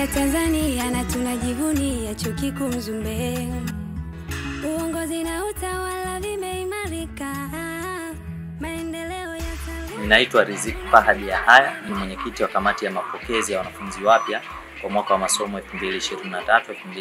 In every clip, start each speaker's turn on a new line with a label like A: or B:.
A: ya Tanzania na tunajivunia chuo kikuu Mzumbe. Uongozi na utawala vimeimarika, maendeleo ya taaluma
B: Ninaitwa Riziki Fahadi Yahaya, ni mwenyekiti wa kamati ya mapokezi ya wanafunzi wapya kwa mwaka wa masomo 2023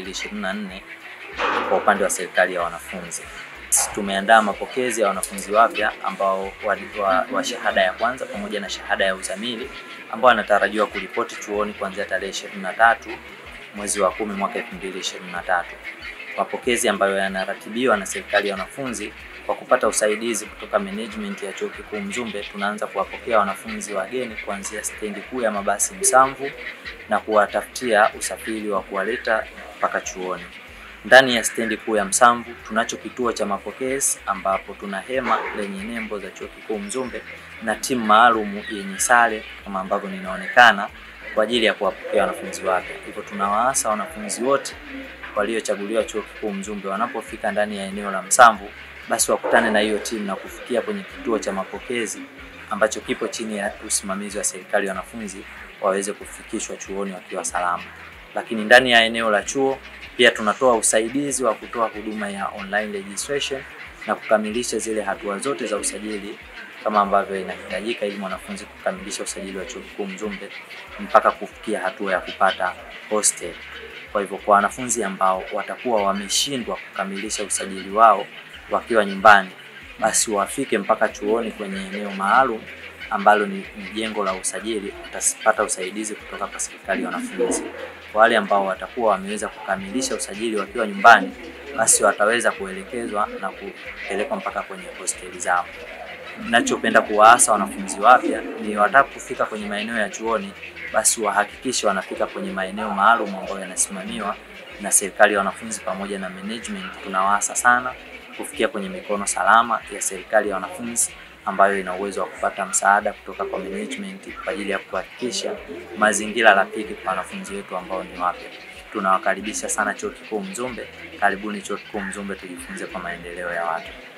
B: 2024 kwa upande wa serikali ya wanafunzi. Tumeandaa mapokezi ya wanafunzi wapya ambao wa, wa, wa shahada ya kwanza pamoja na shahada ya uzamili ambao wanatarajiwa kuripoti chuoni kuanzia tarehe 23 mwezi wa kumi mwaka 2023. Mapokezi ambayo yanaratibiwa na serikali ya wanafunzi kwa kupata usaidizi kutoka management ya chuo kikuu Mzumbe, tunaanza kuwapokea wanafunzi wageni kuanzia stendi kuu ya mabasi Msamvu na kuwatafutia usafiri wa kuwaleta mpaka chuoni. Ndani ya stendi kuu ya Msamvu tunacho kituo cha mapokezi ambapo tuna hema lenye nembo za chuo kikuu Mzumbe na timu maalum yenye sare kama ambavyo ninaonekana kwa ajili ya kuwapokea wanafunzi wapya. Hivyo tunawaasa wanafunzi wote waliochaguliwa chuo kikuu Mzumbe wanapofika ndani ya eneo la Msamvu basi wakutane na hiyo timu na kufikia kwenye kituo cha mapokezi ambacho kipo chini ya usimamizi wa serikali ya wanafunzi waweze kufikishwa chuoni wakiwa salama. Lakini ndani ya eneo la chuo pia tunatoa usaidizi wa kutoa huduma ya online registration na kukamilisha zile hatua zote za usajili kama ambavyo inahitajika ili mwanafunzi kukamilisha usajili wa chuo kikuu Mzumbe mpaka kufikia hatua ya kupata hostel. Kwa hivyo kwa wanafunzi ambao watakuwa wameshindwa kukamilisha usajili wao wakiwa nyumbani, basi wafike mpaka chuoni kwenye eneo maalum ambalo ni, ni jengo la usajili, watapata usaidizi kutoka kwa serikali ya wanafunzi. Kwa wale ambao watakuwa wameweza kukamilisha usajili wakiwa nyumbani, basi wataweza kuelekezwa na kupelekwa mpaka kwenye hosteli zao. Ninachopenda kuwaasa wanafunzi wapya ni watakapofika kwenye maeneo ya chuoni, basi wahakikishe wanafika kwenye maeneo maalum ambayo yanasimamiwa na serikali ya wanafunzi pamoja na management. Tunawaasa sana kufikia kwenye mikono salama ya serikali ya wanafunzi ambayo ina uwezo wa kupata msaada kutoka kwa management kwa ajili ya kuhakikisha mazingira rafiki kwa wanafunzi wetu ambao ni wapya. Tunawakaribisha sana chuo kikuu Mzumbe. Karibuni chuo kikuu Mzumbe, tujifunze kwa maendeleo ya watu.